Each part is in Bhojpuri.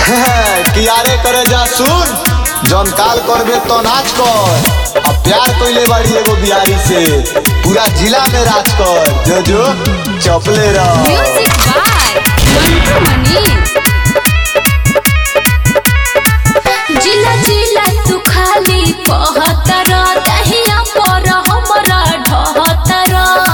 कियारे करे जा सुन जौन काल करबे तो नाच कर अब प्यार कइले बाड़ी एगो बिहारी से पूरा जिला में राज कर जो जो चपले रह म्यूजिक बाय मंटू मनी जिला जिला तू खाली कहतर दहिया पर हमरा ढहतर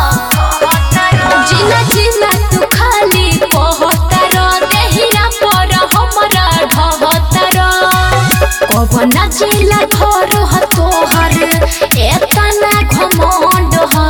जिला जिला तू खाली कहतर दहिया पर हमरा ढहतर कवना जिला घर ह तोहर एतना घमंड ह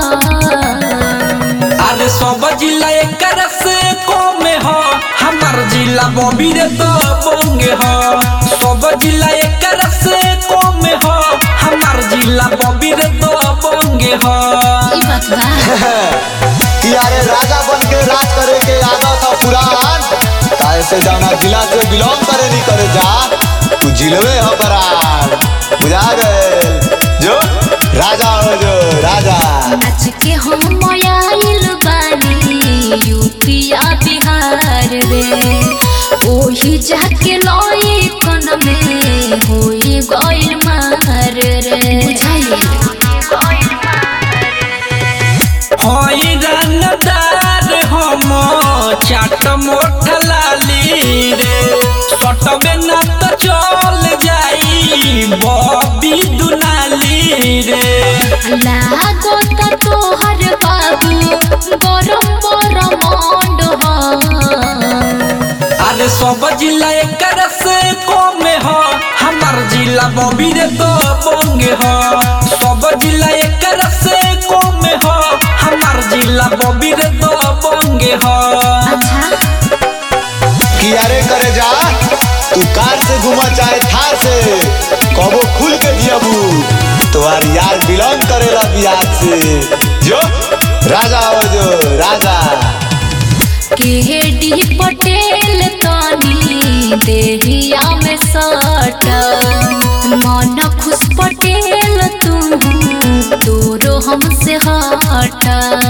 अरे सब जिला एकर से कम ह हमार जिला बबीर तो बंगे ह सब जिला एकर से कम ह हमार जिला बबीर तो बंगे ह ई बात बा कियारे राजा बन के राज करे के आदत था पुरान काहे से जाना जिला से बिलोंग करे नहीं करे जा तू जिलवे हो बरान बुझा गए जो राजा हो जो राजा नाच के हम आइल बानी यूपिया बिहार रे ओही जाके लई कन में होई गइल मार रे हई रंगदार हम चाट मोट लाली रे सटबे न तो चल जाई बबी दुनाली रे लागो त तोहर बाबू गरम गरम मंड अरे सब जिला एकर से कम ह हमार जिला बबीर तो बंगे ह सब जिला एकर से कम ह हमार जिला बबीर तो बंगे ह अच्छा कियारे करे जा तू कार से घुमा चाहे थार से कबो खुल के जियबू तुम्हार यार बिलोंग करेला बिहार से जो राजा हो जो राजा केडी पटेल तनी देहिया में सट मन खुश पटेल तू तोरो हमसे हट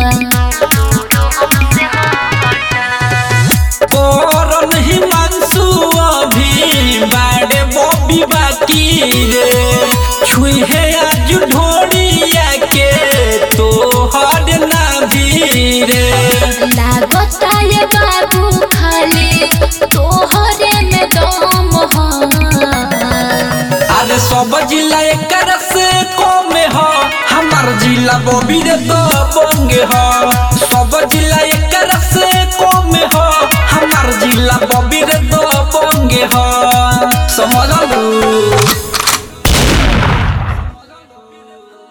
करन हिमांशु अभी बाड़े बॉबी बाकी रे छुहे आज ढोड़िया के तो हर ना रे लागता ये बाबू खाली तोहरे में दम ह अरे सब जिला एकर से कम ह हमार जिला बबीर तो बंगे ह